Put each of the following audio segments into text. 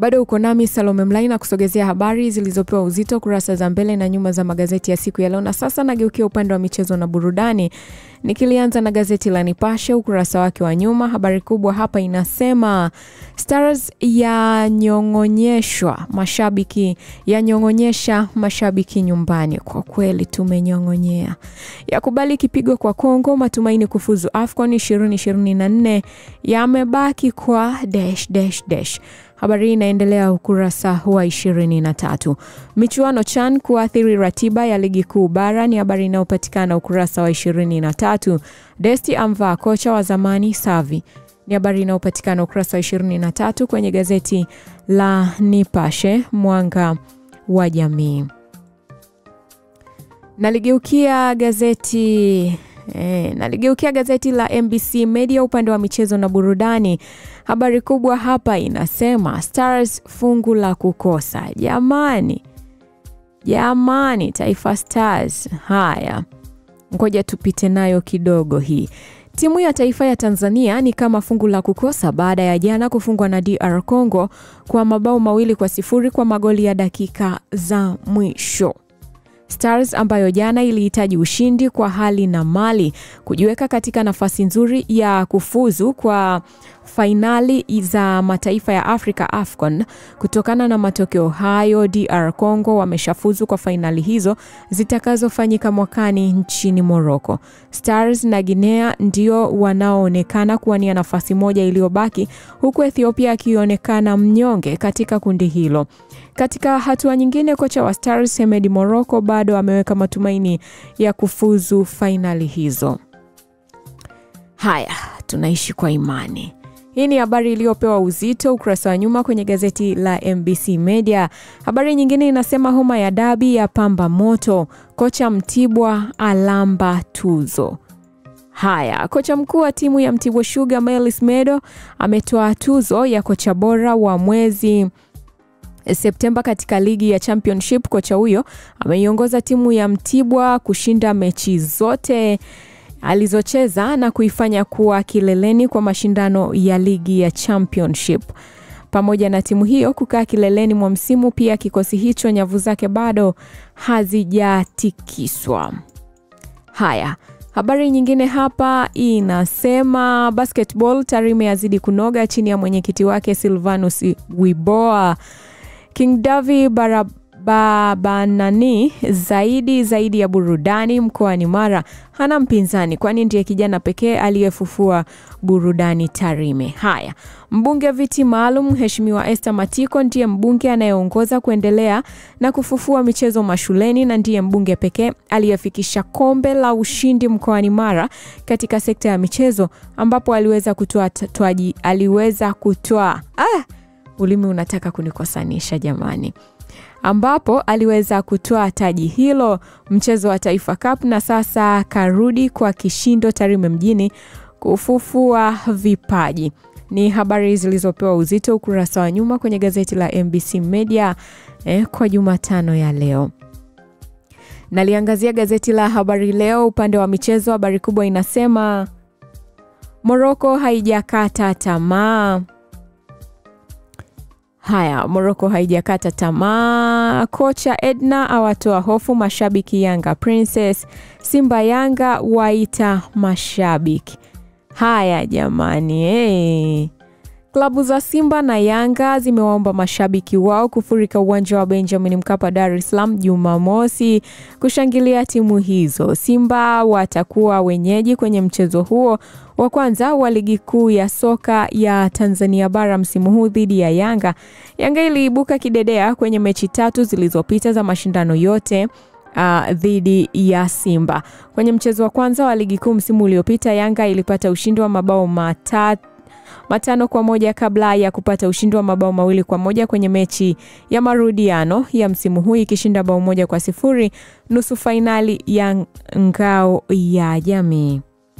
Bado uko nami Salome Mlai na kusogezea habari zilizopewa uzito kurasa za mbele na nyuma za magazeti ya siku ya leo, na sasa nageukia upande wa michezo na burudani, nikilianza na gazeti la Nipashe ukurasa wake wa nyuma. Habari kubwa hapa inasema Stars yanyong'onyeshwa mashabiki, yanyong'onyesha mashabiki nyumbani. Kwa kweli tumenyong'onyea, yakubali kipigo kwa Kongo, matumaini kufuzu AFCON 2024 yamebaki kwa dash, dash, dash. Habari hii inaendelea ukurasa wa 23. Michuano CHAN kuathiri ratiba ya ligi kuu bara ni habari inayopatikana ukurasa wa 23. Desti amvaa kocha wa zamani Savi ni habari inayopatikana ukurasa wa 23 kwenye gazeti la Nipashe mwanga wa jamii. Naligeukia gazeti E, naligeukia gazeti la MBC Media upande wa michezo na burudani. Habari kubwa hapa inasema Stars fungu la kukosa. Jamani, jamani, Taifa Stars. Haya, ngoja tupite nayo kidogo hii. Timu ya taifa ya Tanzania ni kama fungu la kukosa baada ya jana kufungwa na DR Congo kwa mabao mawili kwa sifuri kwa magoli ya dakika za mwisho. Stars ambayo jana ilihitaji ushindi kwa hali na mali kujiweka katika nafasi nzuri ya kufuzu kwa fainali za mataifa ya Afrika AFCON. Kutokana na matokeo hayo, DR Congo wameshafuzu kwa fainali hizo zitakazofanyika mwakani nchini Morocco. Stars na Guinea ndio wanaoonekana kuwania nafasi moja iliyobaki, huku Ethiopia akionekana mnyonge katika kundi hilo. Katika hatua nyingine, kocha wa Stars Hemedi Morocco bado ameweka matumaini ya kufuzu fainali hizo. Haya, tunaishi kwa imani. Hii ni habari iliyopewa uzito ukurasa wa nyuma kwenye gazeti la MBC Media. Habari nyingine inasema homa ya dabi ya pamba moto, kocha Mtibwa alamba tuzo. Haya, kocha mkuu wa timu ya Mtibwa Sugar Melis Medo ametoa tuzo ya kocha bora wa mwezi Septemba katika ligi ya Championship. Kocha huyo ameiongoza timu ya Mtibwa kushinda mechi zote alizocheza na kuifanya kuwa kileleni kwa mashindano ya ligi ya Championship. Pamoja na timu hiyo kukaa kileleni mwa msimu, pia kikosi hicho nyavu zake bado hazijatikiswa. Haya, habari nyingine hapa inasema basketball, Tarime yazidi kunoga chini ya mwenyekiti wake Silvanus Wiboa. King Davi Barabanani zaidi zaidi ya burudani mkoani Mara hana mpinzani, kwani ndiye kijana pekee aliyefufua burudani Tarime. Haya, mbunge viti maalum Mheshimiwa Esther Matiko ndiye mbunge anayeongoza kuendelea na kufufua michezo mashuleni na ndiye mbunge pekee aliyefikisha kombe la ushindi mkoani Mara katika sekta ya michezo ambapo aliweza kutoa twaji aliweza kutoa ah, ulimi unataka kunikosanisha jamani, ambapo aliweza kutoa taji hilo mchezo wa Taifa Cup, na sasa karudi kwa kishindo Tarime mjini kufufua vipaji. Ni habari zilizopewa uzito ukurasa wa nyuma kwenye gazeti la MBC Media eh, kwa Jumatano ya leo. Naliangazia gazeti la Habari Leo upande wa michezo. Habari kubwa inasema Morocco haijakata tamaa. Haya, Morocco haijakata tamaa. Kocha Edna awatoa hofu mashabiki Yanga Princess. Simba Yanga waita mashabiki. Haya jamani, hey. Klabu za Simba na Yanga zimewaomba mashabiki wao kufurika uwanja wa Benjamin Mkapa, Dar es Salaam Jumamosi kushangilia timu hizo. Simba watakuwa wenyeji kwenye mchezo huo wa kwanza wa ligi kuu ya soka ya Tanzania bara msimu huu dhidi ya Yanga. Yanga iliibuka kidedea kwenye mechi tatu zilizopita za mashindano yote Uh, dhidi ya Simba. Kwenye mchezo wa kwanza wa ligi kuu msimu uliopita, Yanga ilipata ushindi wa mabao matatu matano kwa moja kabla ya kupata ushindi wa mabao mawili kwa moja kwenye mechi ya marudiano ya msimu huu ikishinda bao moja kwa sifuri nusu fainali ya ngao ya jamii.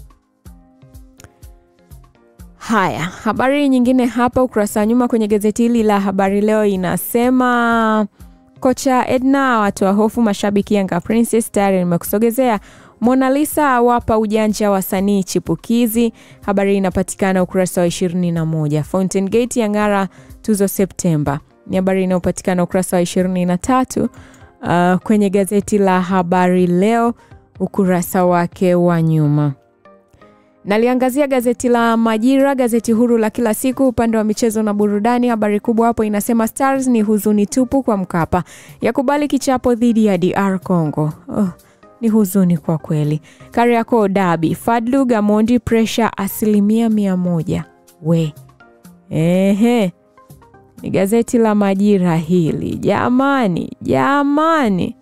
Haya, habari nyingine hapa ukurasa wa nyuma kwenye gazeti hili la Habari Leo inasema kocha Edna awatoa hofu mashabiki Yanga Princess. Tayari nimekusogezea Mona Lisa awapa ujanja wasanii chipukizi. Habari inapatikana ukurasa wa 21. Fountain Gate yang'ara tuzo Septemba. ni habari inayopatikana ukurasa wa ishirini na tatu uh, kwenye gazeti la Habari Leo ukurasa wake wa nyuma. Naliangazia gazeti la Majira, gazeti huru la kila siku, upande wa michezo na burudani. Habari kubwa hapo inasema Stars ni huzuni tupu kwa Mkapa, yakubali kichapo dhidi ya DR Congo. Oh, ni huzuni kwa kweli. Kariakoo Dabi, Fadlu Gamondi, presha asilimia mia moja. We ehe, ni gazeti la Majira hili jamani, jamani.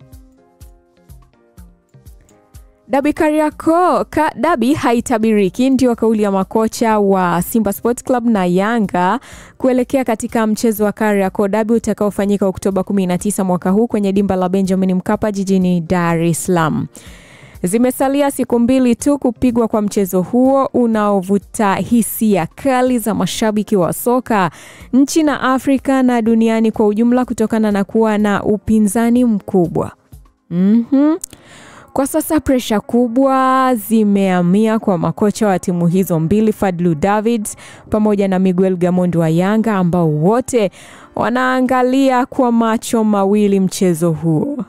Dabi Kariakoo ka, dabi haitabiriki, ndio kauli ya makocha wa Simba Sports Club na Yanga kuelekea katika mchezo wa Kariakoo dabi utakaofanyika Oktoba 19 mwaka huu kwenye dimba la Benjamin Mkapa jijini Dar es Salaam. Zimesalia siku mbili tu kupigwa kwa mchezo huo unaovuta hisia kali za mashabiki wa soka nchi na Afrika na duniani kwa ujumla kutokana na kuwa na upinzani mkubwa. Mhm. Kwa sasa presha kubwa zimehamia kwa makocha wa timu hizo mbili, Fadlu Davids pamoja na Miguel Gamondi wa Yanga ambao wote wanaangalia kwa macho mawili mchezo huo.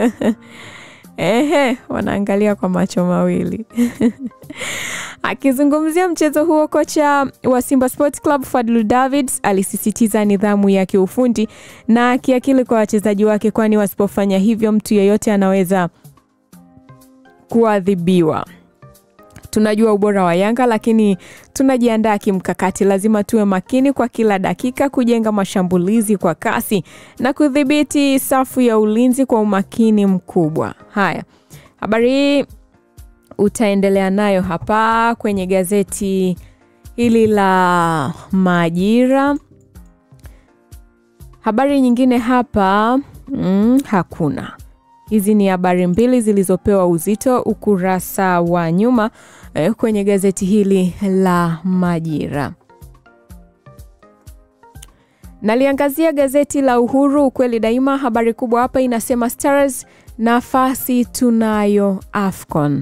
Ehe, wanaangalia kwa macho mawili. Akizungumzia mchezo huo, kocha wa Simba Sports Club Fadlu Davids alisisitiza nidhamu ya kiufundi na kiakili kwa wachezaji wake, kwani wasipofanya hivyo mtu yeyote anaweza kuadhibiwa. Tunajua ubora wa Yanga, lakini tunajiandaa kimkakati. Lazima tuwe makini kwa kila dakika, kujenga mashambulizi kwa kasi na kudhibiti safu ya ulinzi kwa umakini mkubwa. Haya, habari hii utaendelea nayo hapa kwenye gazeti hili la Majira. Habari nyingine hapa mm, hakuna. Hizi ni habari mbili zilizopewa uzito ukurasa wa nyuma eh, kwenye gazeti hili la Majira. Naliangazia gazeti la Uhuru, ukweli daima. Habari kubwa hapa inasema Stars, nafasi tunayo AFCON.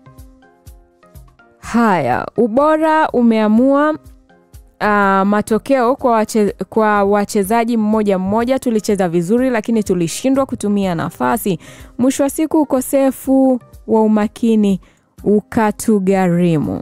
Haya, ubora umeamua Uh, matokeo kwa, wache, kwa wachezaji mmoja mmoja. Tulicheza vizuri lakini tulishindwa kutumia nafasi. Mwisho wa siku ukosefu wa umakini ukatugharimu.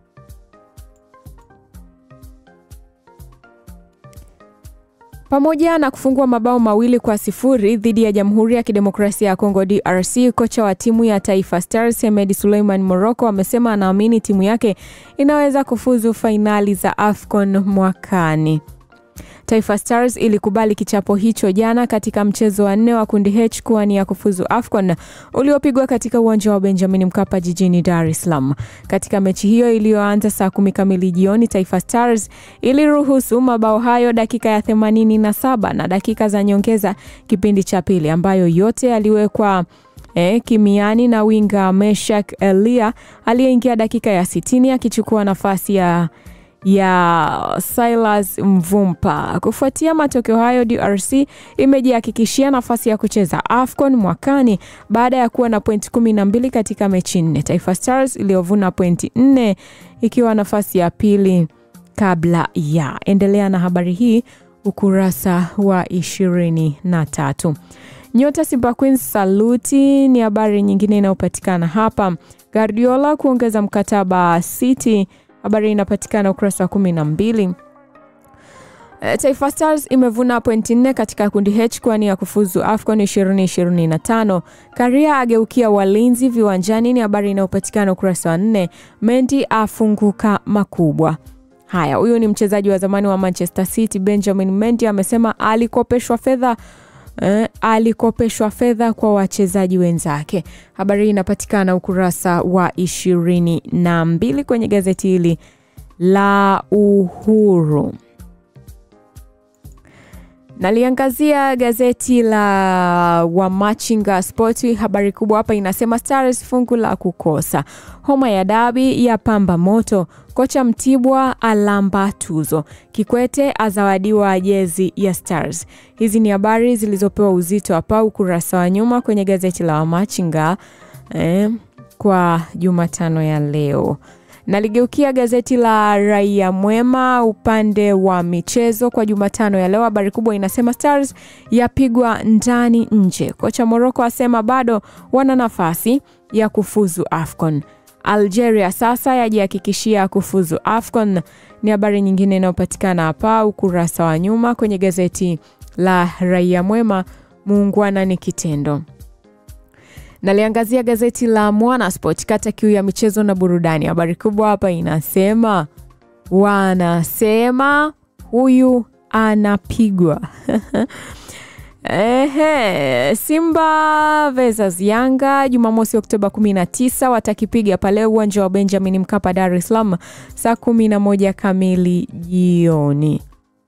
Pamoja na kufungua mabao mawili kwa sifuri dhidi ya Jamhuri ya Kidemokrasia ya Kongo DRC, kocha wa timu ya Taifa Stars Hemed Suleiman Morocco amesema anaamini timu yake inaweza kufuzu fainali za AFCON mwakani. Taifa Stars ilikubali kichapo hicho jana katika mchezo wa nne wa kundi H kuwania kufuzu AFCON uliopigwa katika uwanja wa Benjamin Mkapa jijini Dar es Salaam. Katika mechi hiyo iliyoanza saa kumi kamili jioni, Taifa Stars iliruhusu mabao hayo dakika ya 87 na dakika za nyongeza kipindi cha pili, ambayo yote yaliwekwa E, kimiani na winga Meshak Elia aliyeingia dakika ya 60 akichukua nafasi ya ya Silas Mvumpa. Kufuatia matokeo hayo, DRC imejihakikishia nafasi ya kucheza AFCON mwakani baada ya kuwa na pointi kumi na mbili katika mechi nne. Taifa Stars iliyovuna pointi nne ikiwa nafasi ya pili kabla ya. Endelea na habari hii ukurasa wa ishirini na tatu. Nyota Simba Queens saluti ni habari nyingine inayopatikana hapa. Guardiola kuongeza mkataba City habari inapatikana ukurasa wa kumi na mbili. Taifa Stars imevuna pointi nne katika kundi H kwani ya kufuzu AFCON 2025. Karia ageukia walinzi viwanjani ni habari inayopatikana ukurasa wa nne. Mendy afunguka makubwa. Haya, huyu ni mchezaji wa zamani wa Manchester City Benjamin Mendy amesema alikopeshwa fedha Eh, alikopeshwa fedha kwa wachezaji wenzake. Habari hii inapatikana ukurasa wa ishirini na mbili kwenye gazeti hili la Uhuru. Naliangazia gazeti la Wamachinga Sport. Habari kubwa hapa inasema Stars fungu la kukosa, homa ya dabi ya pamba moto, kocha Mtibwa alamba tuzo, Kikwete azawadiwa jezi ya Stars. Hizi ni habari zilizopewa uzito hapa ukurasa wa nyuma kwenye gazeti la Wamachinga eh, kwa Jumatano ya leo. Naligeukia gazeti la Raia Mwema upande wa michezo kwa Jumatano ya leo. Habari kubwa inasema Stars yapigwa ndani nje. Kocha Morocco asema bado wana nafasi ya kufuzu AFCON. Algeria sasa yajihakikishia kufuzu AFCON ni habari nyingine inayopatikana hapa ukurasa wa nyuma kwenye gazeti la Raia Mwema. Muungwana ni kitendo. Naliangazia gazeti la Mwanasport kata kiu ya michezo na burudani. Habari kubwa hapa inasema wanasema huyu anapigwa Ehe, Simba versus Yanga Jumamosi Oktoba 19 watakipiga pale uwanja wa Benjamin Mkapa Dar es Salaam saa 11 kamili jioni.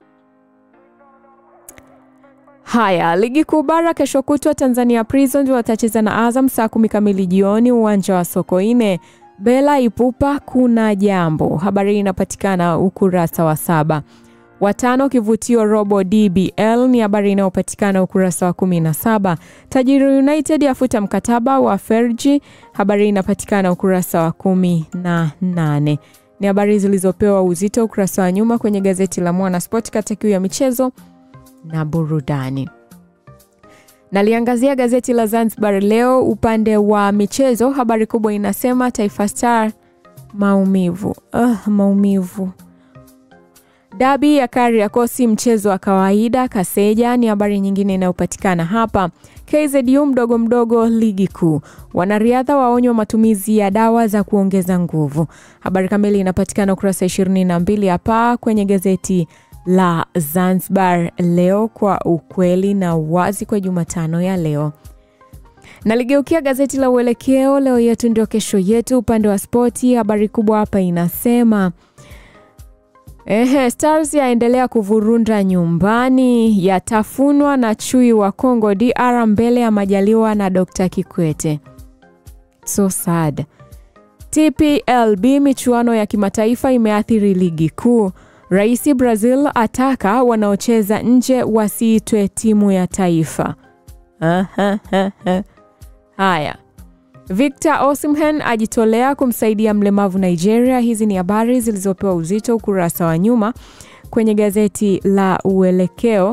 Haya, ligi kuu bara kesho kutwa Tanzania Prisons watacheza na Azam saa kumi kamili jioni uwanja wa Sokoine. Bela Ipupa kuna jambo. Habari hii inapatikana ukurasa wa saba. Watano kivutio robo DBL ni habari inayopatikana ukurasa wa 17. Tajiri United afuta mkataba wa Ferji, habari inapatikana ukurasa wa 18. Ni habari zilizopewa uzito ukurasa wa nyuma kwenye gazeti la Mwanasport kata kiu ya michezo na burudani. Naliangazia gazeti la Zanzibar Leo upande wa michezo, habari kubwa inasema Taifa Star maumivu. Uh, maumivu Dabi ya Kariakoo mchezo wa kawaida. Kaseja ni habari nyingine inayopatikana hapa. KZU mdogo mdogo ligi kuu. Wanariadha waonywa matumizi ya dawa za kuongeza nguvu. Habari kamili inapatikana ukurasa 22 hapa kwenye gazeti la Zanzibar Leo kwa ukweli na uwazi kwa Jumatano ya leo. Naligeukia gazeti la Uelekeo, leo yetu ndio kesho yetu. Upande wa spoti, habari kubwa hapa inasema Ehe, Stars yaendelea kuvurunda nyumbani, yatafunwa na chui wa Kongo DR mbele ya Majaliwa na Dr. Kikwete. So sad. TPLB michuano ya kimataifa imeathiri ligi kuu. Rais Brazil ataka wanaocheza nje wasiitwe timu ya taifa. Haya. Victor Osimhen ajitolea kumsaidia mlemavu Nigeria. Hizi ni habari zilizopewa uzito ukurasa wa nyuma kwenye gazeti la Uelekeo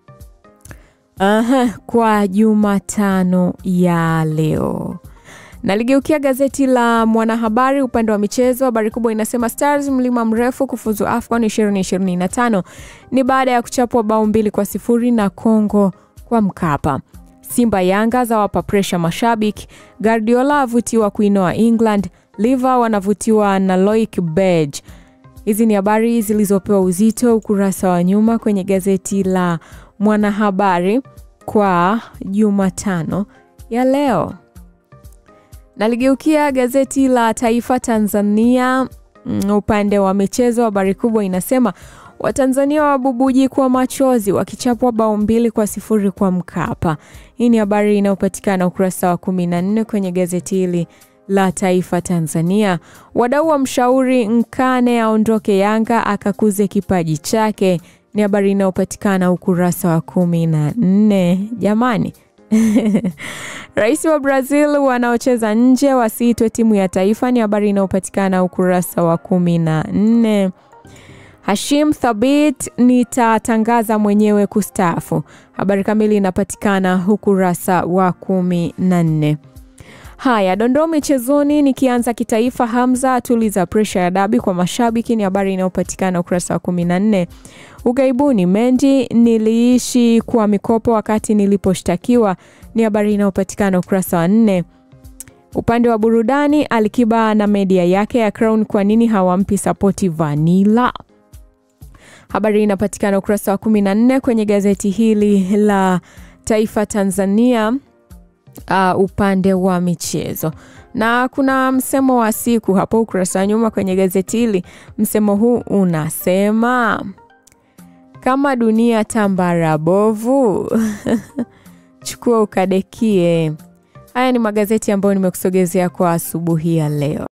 Aha, kwa Jumatano ya leo. Naligeukia gazeti la Mwanahabari upande wa michezo. Habari kubwa inasema Stars mlima mrefu kufuzu AFCON 2025 ni baada ya kuchapwa bao mbili kwa sifuri na Kongo kwa Mkapa. Simba Yanga za wapa presha mashabiki. Guardiola avutiwa kuinoa England. Liva wanavutiwa na Loic Berge. Hizi ni habari zilizopewa uzito ukurasa wa nyuma kwenye gazeti la Mwanahabari kwa Jumatano ya leo. Naligeukia gazeti la Taifa Tanzania upande wa michezo. Habari kubwa inasema Watanzania wabubuji kwa machozi wakichapwa bao mbili kwa sifuri kwa Mkapa. Hii ni habari inayopatikana ukurasa wa 14 kwenye gazeti hili la Taifa Tanzania. Wadau wa mshauri Nkane aondoke Yanga akakuze kipaji chake, ni habari inayopatikana ukurasa wa 14. Jamani Rais wa Brazil wanaocheza nje wasiitwe timu ya taifa, ni habari inayopatikana ukurasa wa 14. Hashim Thabit nitatangaza mwenyewe kustaafu. Habari kamili inapatikana ukurasa wa kumi na nne. Haya, dondoo michezoni, nikianza kitaifa. Hamza atuliza presha ya dabi kwa mashabiki, ni habari inayopatikana ukurasa wa kumi na nne. Ugaibuni, Mendi niliishi kwa mikopo wakati niliposhtakiwa, ni habari inayopatikana ukurasa wa nne. Upande wa burudani, Alikiba na media yake ya Crown, kwa nini hawampi sapoti Vanilla? Habari inapatikana ukurasa wa 14 kwenye gazeti hili la Taifa Tanzania, uh, upande wa michezo. Na kuna msemo wa siku hapo ukurasa wa nyuma kwenye gazeti hili. Msemo huu unasema kama dunia tambara bovu chukua ukadekie. Haya ni magazeti ambayo nimekusogezea kwa asubuhi ya leo.